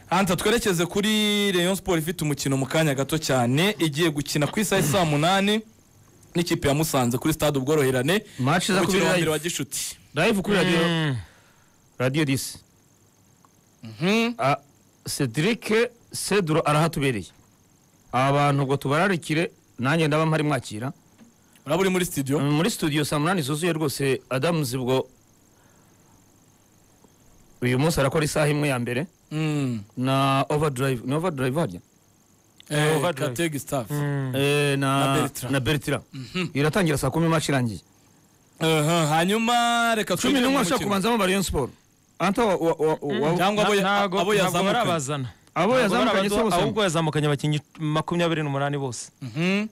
hanze twerekeze kuri Rayon siporo ifite umukino mu kanya gato cyane igiye gukina ku isaha saa munani n'ikipe ya musanze kuri stade ubworoherane Match iza umukino kuri wa live. mbere wa gishuti live kuri radiyo radiyo disi Ah, cedric cedro arahatubereye aba bantu ubwo tubararikire nanjye ndaba mpari mwakira uraba uri muri studio Mm, muri studio saa munani zuzuye rwose adamuzi ubwo uyu munsi arakora isaha imwe ya mbere Mm. na overdrive ni overdrive harya Eh, overdrive. Gatege staff Eh, Na na Bertrand. na bertira iratangira saa kumi imaci irangiye Aha, hanyuma reka cumi twinjire mu n'umwe ashobora mukino. kubanzamo bariyo siporo anta wa- wa- wa- wa- cyangwa abo ya- ntago abo ntago yazamukanye barabazana abo Ntago yazamukanye se barabazana, bose ahubwo yazamukanye abakinnyi makumyabiri n'umunani bose Mhm.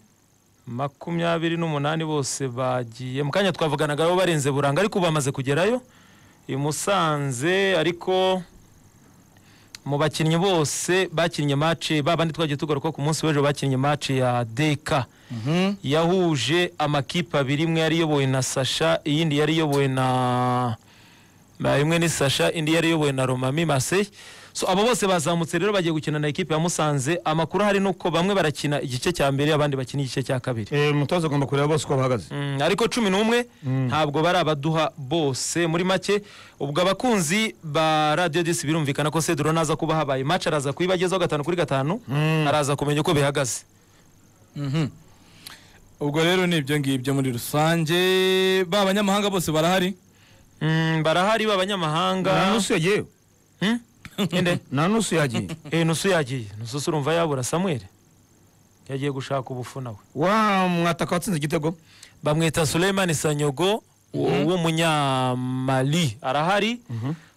makumyabiri n'umunani bose bagiye mu kanya twavuganaga nabo barenze buranga ariko ubu bamaze kugerayo i musanze ariko mu bakinnyi bose bakinnye mace ba bandi twagiye tugaruka ku munsi w'ejo bakinnye mace ya deka yahuje amakipe abiri imwe yari iyobowe na sasha iyindi yari iyobowe na na- imwe ni sasha indi yari iyobowe na romami marseille so abo bose bazamutse rero bagiye gukina na ekipe ya musanze amakuru hari nuko bamwe barakina igice cya mbere abandi bakina igice cya kabiri Eh, umutoza agomba kureba bose uko bahagaze Mm, ariko cumi n'umwe ntabwo bari abaduha bose muri make ubwo abakunzi ba radiyo disi birumvikana ko seduro naza kuba habaye mace araza kuyibagezaho gatanu kuri gatanu araza kumenya uko bihagaze ubwo rero ni ibyo ngibyo muri rusange ba banyamahanga bose barahari Mm, barahari nta b'abanyamahanga nusu yagiyeyo Hmm? Ende? nta nusu yagiye Eh, nusu yagiye nusu urumva yabura samuel yagiye gushaka ubufu nawe wa mwataka watsinze igitego bamwita Suleiman Sanyogo wo- w'umunyamali arahari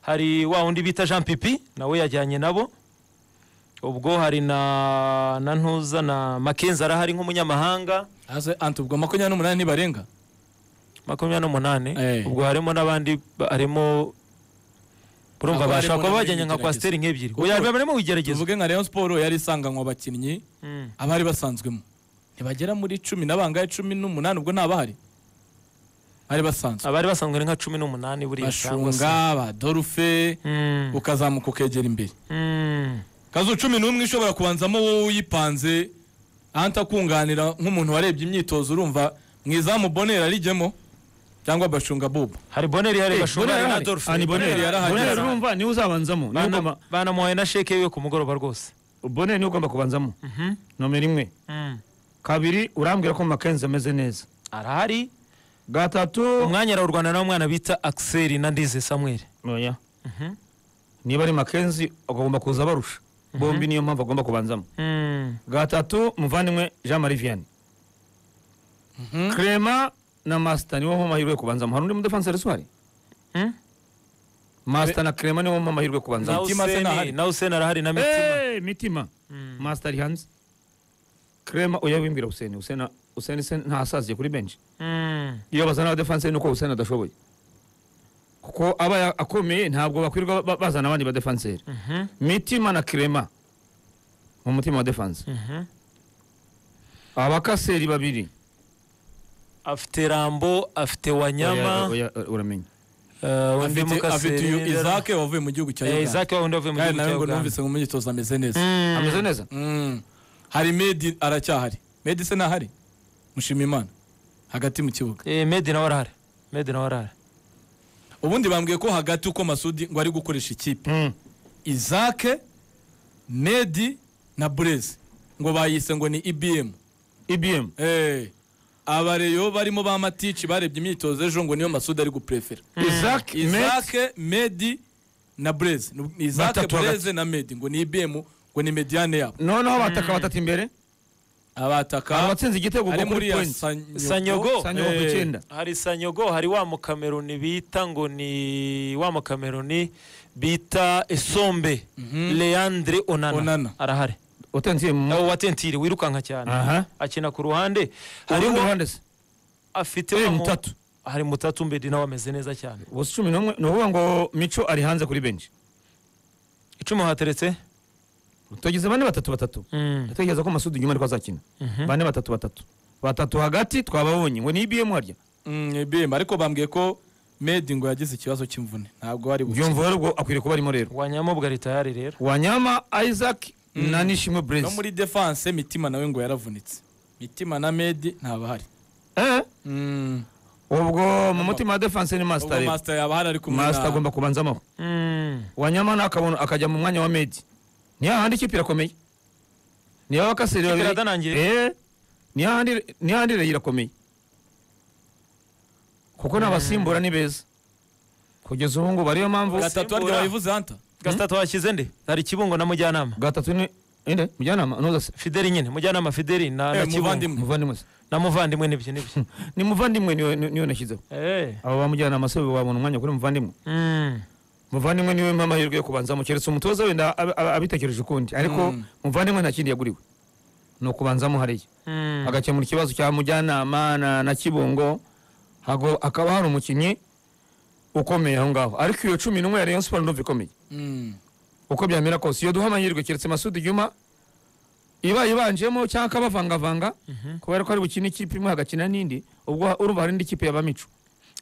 hari wa wundi bita Jean Pipi nawe yajyanye nabo ubwo hari na na ntuza na Makenzi arahari nk'umunyamahanga Hasi, anti ubwo makumyabiri n'umunani ntibarenga makumyabiri n'umunani Eh. ubwo harimo n'abandi ba- harimo urumva Abo bashobora harimo kuba n'abari bajyanye nka mu kwasiteri nk'ebyiri Kuko- oya barimo wigerageza tuvuge nka rayon siporo yari isanganywe abakinnyi Mm. abari basanzwemo ntibagera muri cumi na bangahe cumi n'umunani ubwo ntabahari bari basanzwe abari basanzwe ari nka cumi n'umunani buriya cyangwa se bashunga ba dorufe Mm, ukazamuka ukegera imbere mm. kazu cumi n'umwe ishobora kubanzamo wowe uyipanze ahanta akunganira nk'umuntu warebye imyitozo urumva mu izamu bonera arijyemo cyangwa bashunga bubu hari boneri hari Eh, bashunga Bonera hari na yarahari. Adolphe. Ah, ni Bonera. Bonera yarahari. Bonera urumva niwe uzabanzamo niwe Bana- ugomba- banamuhaye na sheke yiwe ku mugoroba rwose bonera niwe ugomba kubanzamo nomero imwe kabiri urambwira ko makenzi ameze neza arahari gatatu umwanya arawurwana n'umwana bita akiseri na ndize samuel oya niba ari makenzi agomba kuza barusha bombi niyo mpamvu agomba kubanzamo gatatu muvandimwe jean marie vianney clement na masita niwo mpa amahirwe yo kubanzamo hari undi mudefansi resuwari Mm. masita na clement niwo mpa amahirwe yo na kubanzamo Mitima se useni nahari. na useni arahari na mitima Eh, mitima masita ari hanze clement oya wimbwira useni useni useni se ntasaziye kuri benshi Mm. iyo bazana abadefanse nuko Hussein adashoboye kuko aba ya- akomeye ntabwo bakwirwa ba- bazana abandi badefanseri mitima na kirema mu mutima wa defanse Mhm. abakaseri babiri afite rambo afite wanyama Oya, oya, uramenye eh, undi afite afite uyu mukaseri izake wavuye mu gihugu cya uganda izaki wundi wavuye mu kandi gihugu nawe cya ngo uganda numvise ngo imyitozo ameze neza Mm. ameze neza Mm. hari medi aracyahari medi se ntahari mushimimana hagati mu kibuga Eh, medi nawe arahari medi nawe arahari ubundi bambwiye ko hagati uko masudi ngo ari gukoresha ikipe Mm. izake medi na burezi ngo bayise ngo ni ibm ibm Eh, abareyo barimo ba matici barebye imyitozo ejo ngo niyo masudi ari guprefera isaac Met, izake medi na burezi izake Batatu burezi na medi ngo ni ibm ngo ni mediyane yabo noneho bataka batatu imbere abataka abatsinze igitego ari ubwo muri kuri ya point sanyogo, Sanyogo. sanyogo ku Eh, icyenda hari sanyogo hari wa mukameruni bita ngo ni wa mukameruni bita esombe leandre onana, Onana. arahari utenziye mu nawe watentiri wirukanka cyane Aha. akina ku ruhande urundi hariho ruhande se afite Eh, wa mu- mutatu. hari mutatu mbedi nawe ameze neza cyane bose cumi n'umwe ni ukuvuga ngo mico ari hanze kuri benshi icumu hateretse tugize bane batatu batatu ndatekereza ko masudi nyuma ariko azakina bane batatu batatu batatu hagati twababonye ngo ni ibm harya Mm, IBM ariko bambwiye ko medi ngo yagize ikibazo cy'imvune ntabwo ari bukire byumva rero ubwo akwiriye kuba arimo rero wanyama bwari tayari rero wanyama isaac na nishimwe no burezi muri defanse mitima nawe ngo yaravunitse mitima na medi ntabahari Eh, Mm. ubwo mu mutima wa defanse ni ubwo masita rero masita yaba ahari ari kumwe masita na agomba kubanzamo Mm. wanyama nakabona akajya mu mwanya wa medi ni hahandi ikipe irakomeye ni ya wakasirira Ikipe iradanangiye. ni hahandi- ni hahandi rero irakomeye kuko n'abasimbura ni beza kugeza ubu ngubu ariyo mpamvu gatatu aryo Simbura. wayivuze hanta gasitatu washyize nde hari kibungo na mujyanama gatatu ni inde mujyanama noza se fideli nyine mujyanama fideli na na Eh, kibungo muvandimwe muvandimwe se na muvandimwe n'ibyo n'ibyo ni muvandimwe niwe ni- niwe nashyizeho Eh. aba bamujyanama se babona umwanya kuri muvandimwe Mm. muvandimwe niwe mpa amahirwe yo kubanzamo keretse umutoza wenda aba- aba- abitekereje ukundi ariko Mm. muvandimwe nta kindi yaguriwe ni ukubanzamo hariya Mm. agakemura ikibazo cya mujyanama na, na kibungo hago akaba hari umukinnyi ukomeye aho ngaho ariko iyo cumi n'umwe ya rayon siporo ndumva ikomeye Mm. uko byamera kose iyo duha amahirwe keretse masudi juma iba ibanjemo cyangwa akabavangavanga kubera ko ari bukine ikipe imwe hagakina n'indi ubwo urumva hari indi kipe yabamico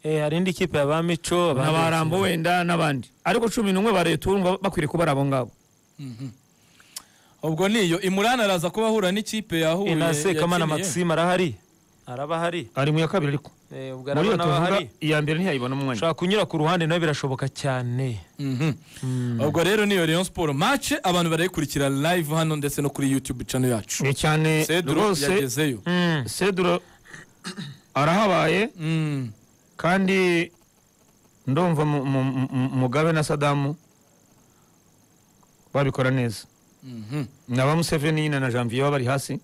Eh, hari indi kipe ya ba mico abandi- n'abarambo wenda n'abandi ariko cumi n'umwe ba leta urumva bakwiriye kuba ari abo ngabo ubwo niyo imurani araza kuba ahura n'ikipe yahuye Eh, na sekamana yakiniye. maxime arahari araba ahari ari mu ya kabiri ariko Eh, ubwo muri iyo araba tuvuga n'abahari iya mbere ntiyayibona umwanya ushobora kunyura ku ruhande nawe birashoboka cyane Mhm. ubwo rero niyo Rayon Sport match abantu barayikurikira live hano ndetse no kuri YouTube channel yacu ni cyane Cedro rwose yagezeyo Mm. seduro arahabaye Mm. kandi ndumva mu- mu- mu- mugabe na sadamu babikora neza Mhm. na ba museveni nyine na janvier baba bari hasi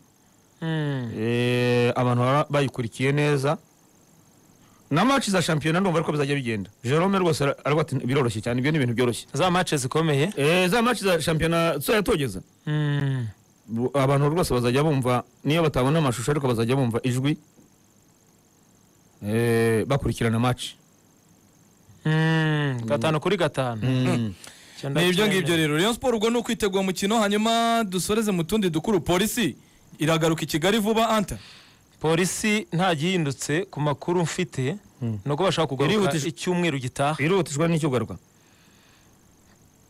Mm. Eh, abantu baba bayikurikiye neza na match za shampiyona ndumva ariko bizajya bigenda jerome rwose ara- aravuga ati biroroshye cyane ibyo ni ibintu byoroshye za mace zikomeye Eh, za match za shampiyona tuzajya togeza Mm. Bu- abantu rwose bazajya bumva niyo batabona amashusho ariko bazajya bumva ijwi Eh, bakurikirana match Mm. gatanu kuri gatanu Mm. Icyenda ni ibyo cyenda. ngibyo rero Rayon Sport ubwo ni ukwitegura umukino hanyuma dusoreze mu tundi dukuru polisi iragaruka i Kigali vuba anta polisi nta gihindutse ku makuru mfite ni uko bashaka kugaruka Irihutije. icyumweru gitaha birihutishwa n'icyo ugaruka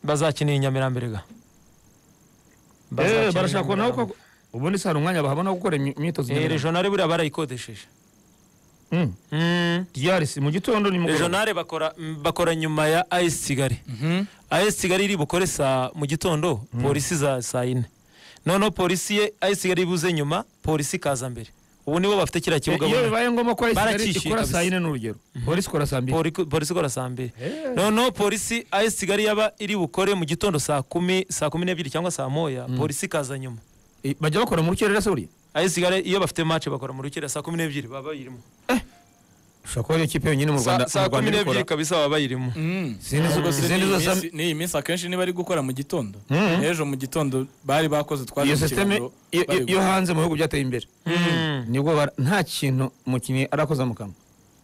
bazakinira i Nyamirambo erega Eh, Bazakinira barashaka kubona Nyamirambo. ko ubundi se hari umwanya bahabona wo gukora imyi- imyitozo Eh, ngororamubiri. regionale buriya barayikodesheje Mm. Mm. ryari se mu gitondo ni mugoroba regionale bakora mm, bakora nyuma ya AS Kigali AS Kigali iri bukore saa mu gitondo polisi za saa yine noneho polisi ye AS Kigali ibuze nyuma polisi ikaza mbere ubu nibo bafite kiriya kibuga iyo bumwe. bibaye ngombwa ko ayisigali Baracyishyuye ikora saa kabisa. yine n'urugero polisi ikora saa mbiri Poli- polisi ikora saa mbiri Eh. noneho polisi AS Kigali yaba iri bukore mu gitondo saa kumi saa kumi n'ebyiri cyangwa saa moya polisi ikaza nyuma Eh, bajya bakora mu rukerera se buriya AS Kigali iyo bafite match bakora mu rukera saa kumi n'ebyiri baba bayirimo ushobora kuba ariyo kipe yonyine mu Saa- rwanda mu saa Rwanda kumi ibikora. n'ebyiri kabisa baba bayirimo Izindi zo- Ubwo se izindi n'iyi zo za- minsi- n'iyi minsi akenshi niba ari gukora mu gitondo Mhm. ejo mu gitondo bari bakoze twaje iyo mu sisiteme kiruhuko, iyo- bari iyo hanze mu bihugu byateye imbere nibwo bara- nta kintu umukinnyi arakoza mu kanwa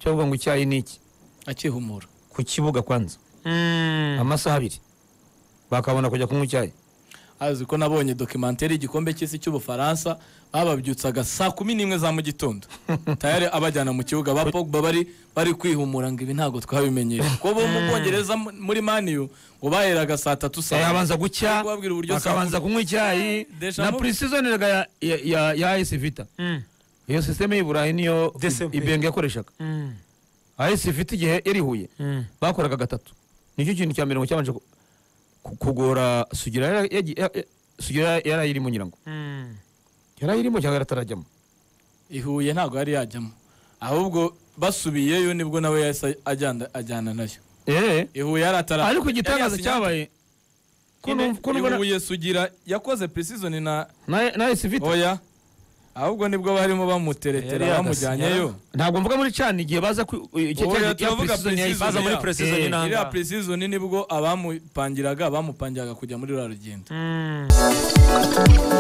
cyo kuvuga ngo icyayi ni iki akihumura ku kibuga kwanza Mm. amasaha abiri bakabona kujya kunywa icyayi azi ko nabonye dokimantere y'igikombe cy'isi cy'ubufaransa bababyutsaga saa kumi n'imwe za mu gitondo tayari abajyana mu kibuga ba pogba bari bari kwihumura ngo ibi ntabwo twabimenyereye kuko bo mu bwongereza mu- muri maniyu ngo baheraga saa tatu Eh, saa abanza gucya kubabwira uburyo bakabanza kunywa icyayi na Dejavu. purisizoni ya ya- ya AS Vita Mm. iyo sisiteme y'i Burayi niyo The same thing. ibenge yakoreshaga Mm. AS Vita igihe yari i Huye Mm. bakoraga gatatu nicyo kintu cya mbere ngo cyabanje ku- ku- kugora sugira yara- yagi- ya- ya- sugira yarayirimo nyirango Mm. yarayirimo cyangwa yaratarajyamo ihuye ntabwo yari yajyamo ahubwo basubiyeyo nibwo nawe yahise ajyana ajyana nayo eee ihuye yari atara ariko igitangaza yari yasinye- cyabaye ko Nyine, numva- ko numva na- ihuye sugira yakoze preseason na na- na AS Vita oya ahubwo nibwo barimo Yari bamuteretera bamujyanyeyo ntabwo mvuga muri cani igihe baza ku- icyo Oya, cya- cya turavuga pre-season pre-season yahise- baza muri yabo. precision Eh, y'inanga. iriya preseason nibwo abamupangiraga bamupangiraga kujya muri rura rugendo Mm.